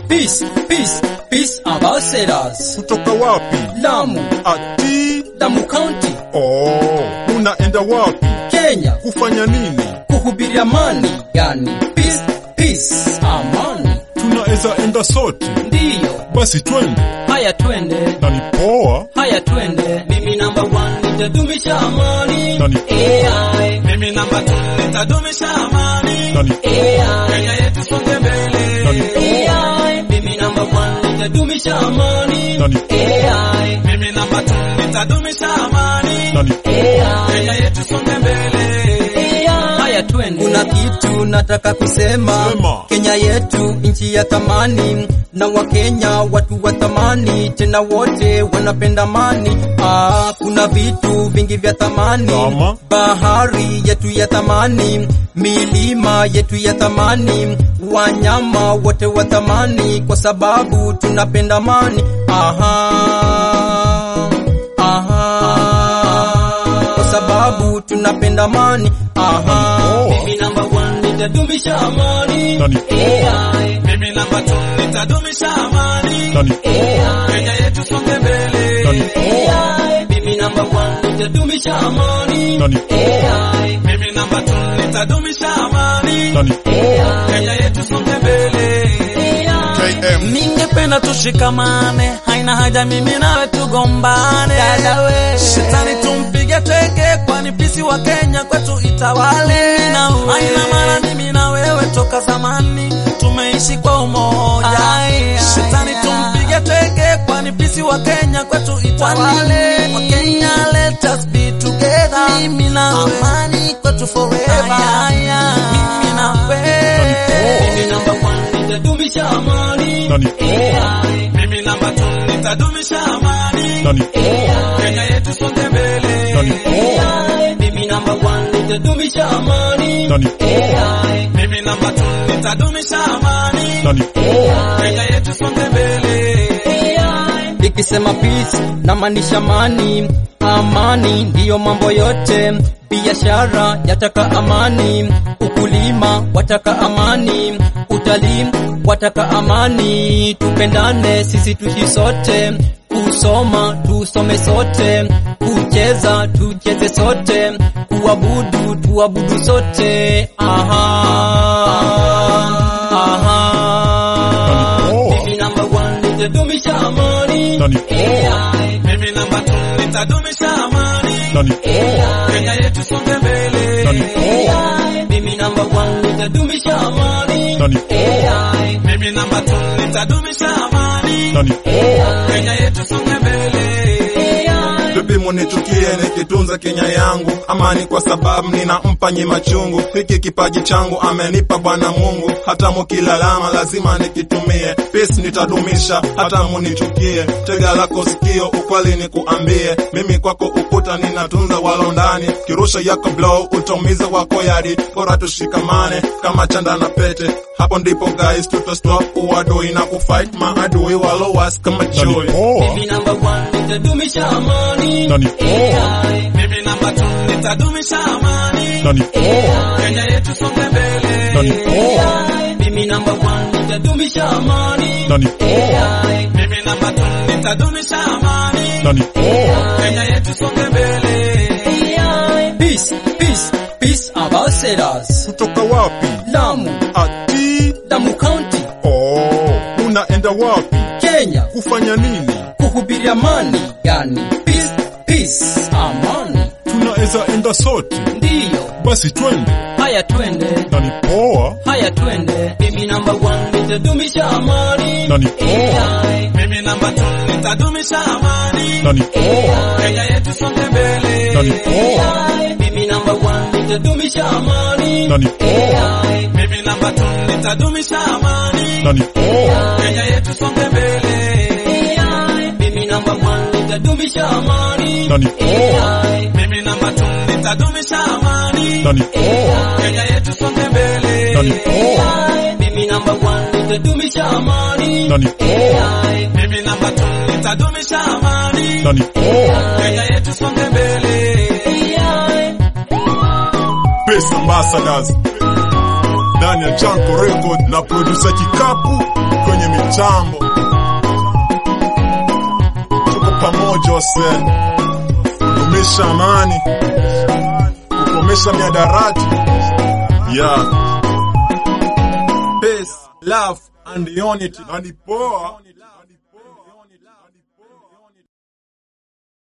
Peace, peace, peace ambassadors. Kutoka wapi? Lamu, Ati Lamu County, oh, unaenda wapi? Kenya, Kufanya nini? kuhubiri amani, yani peace, peace, amani. Tunaweza enda sote, Ndiyo, basi twende. haya twende, Na ni poa, haya twende. Mimi number one nitadumisha amani. na ni AI, Mimi namba tu nitadumisha amani. na ni Kenya yetu songe mbele. na ni AI, mimi number one nitadumisha amani. na ni AI, Mimi namba tu nitadumisha amani. na ni Kenya yetu songe mbele. Haya twende. Kuna kitu nataka kusema. Sema. Kenya yetu nchi ya thamani, na Wakenya watu wa thamani, tena wote wanapenda amani. Ah, kuna vitu vingi vya thamani, Kama? bahari yetu ya thamani, milima yetu ya thamani, wanyama wote wa thamani, kwa sababu tunapenda amani. Aha, aha, kwa sababu tunapenda amani. Aha, Oh. mimi number one nitadumisha amani. na ni AI, Mimi namba tu nitadumisha amani. na ni Kenya yetu songe mbele. na ni AI, mimi number one nitadumisha amani. na ni AI, Mimi namba tu nitadumisha amani. na ni Kenya yetu songe mbele. KM Ningependa tushikamane, haina haja mimi nawe tugombane. Shetani tumpige teke, kwani pisi wa Kenya kwetu itawale. Haina maana mimi na wewe toka zamani tumeishi kwa umoja. Shetani tumpige teke, kwani pisi wa Kenya kwetu itawale. Wa Kenya let us be together, mimi na wewe, amani kwetu forever. Mimi na wewe. mimi number one nitadumisha amani. na ni AI, Mimi namba tu nitadumisha amani. na ni Kenya yetu songe mbele. na ni AI, mimi number one nitadumisha amani. na ni AI, Mimi namba tu nitadumisha amani. na ni Kenya yetu songe mbele. AI, nikisema peace namaanisha amani. Amani ndiyo mambo yote, biashara yataka amani, ukulima wataka amani, utalii wataka amani. Tupendane sisi tuishi sote, kusoma tusome sote, kucheza tucheze sote, kuabudu tuabudu sote. Aha, aha. Oh. Mimi number one nitadumisha amani. na ni AI, Mimi namba tu nitadumisha amani. na ni Kenya yetu songe mbele. na ni AI, mimi number one nitadumisha amani. na ni AI, Mimi namba tu nitadumisha amani. na ni Kenya yetu songe mbele. AI, Bibi munichukie nikitunza Kenya yangu, amani kwa sababu ninampa nyi machungu. Hiki kipaji changu amenipa Bwana Mungu, hata mukilalama lazima nikitumie. Peace nitadumisha hata munichukie, tega lako sikio, ukweli nikuambie. Mimi kwako ukuta ninatunza walo ndani, kirusha yako blow utaumiza wako yadi. Bora tushikamane kama chanda na pete, hapo ndipo guys tuta stop uadui na kufight maadui walo was kama joy. mimi number one nitadumisha amani. na ni AI, Mimi namba tu nitadumisha amani. na ni Kenya yetu songe mbele. na ni AI, mimi number one nitadumisha amani. na ni AI, Mimi namba tu nitadumisha amani. na ni Kenya yetu songe mbele. AI, peace, peace, peace ambassadors. kutoka wapi? Lamu, Ati Lamu County, oh, unaenda wapi? Kenya, Kufanya nini? kuhubiri amani, yani peace, peace, amani. Tunaweza enda sote, Ndiyo, basi twende. haya twende, Na ni poa, haya twende. Mimi number one nitadumisha amani. na ni AI, Mimi namba tu nitadumisha amani. na ni Kenya yetu songe mbele. na ni AI, mimi number one nitadumisha amani. na ni AI, Mimi namba tu nitadumisha amani. na ni Kenya yetu songe mbele. AI, mimi number one nitadumisha amani. na ni AI, Mimi namba tu nitadumisha amani. na ni Kenya yetu songe mbele. na ni AI, mimi number one nitadumisha amani. na ni AI, Mimi namba tu nitadumisha amani. na ni Kenya yetu songe mbele. AI, Best Ambassadors ndani ya Janko Record na producer Kikapu kwenye kwenye mitambo. Tuko pamoja wase, kudumisha amani, kukomesha miadarati. Yeah. Peace, love and unity. Na ni poa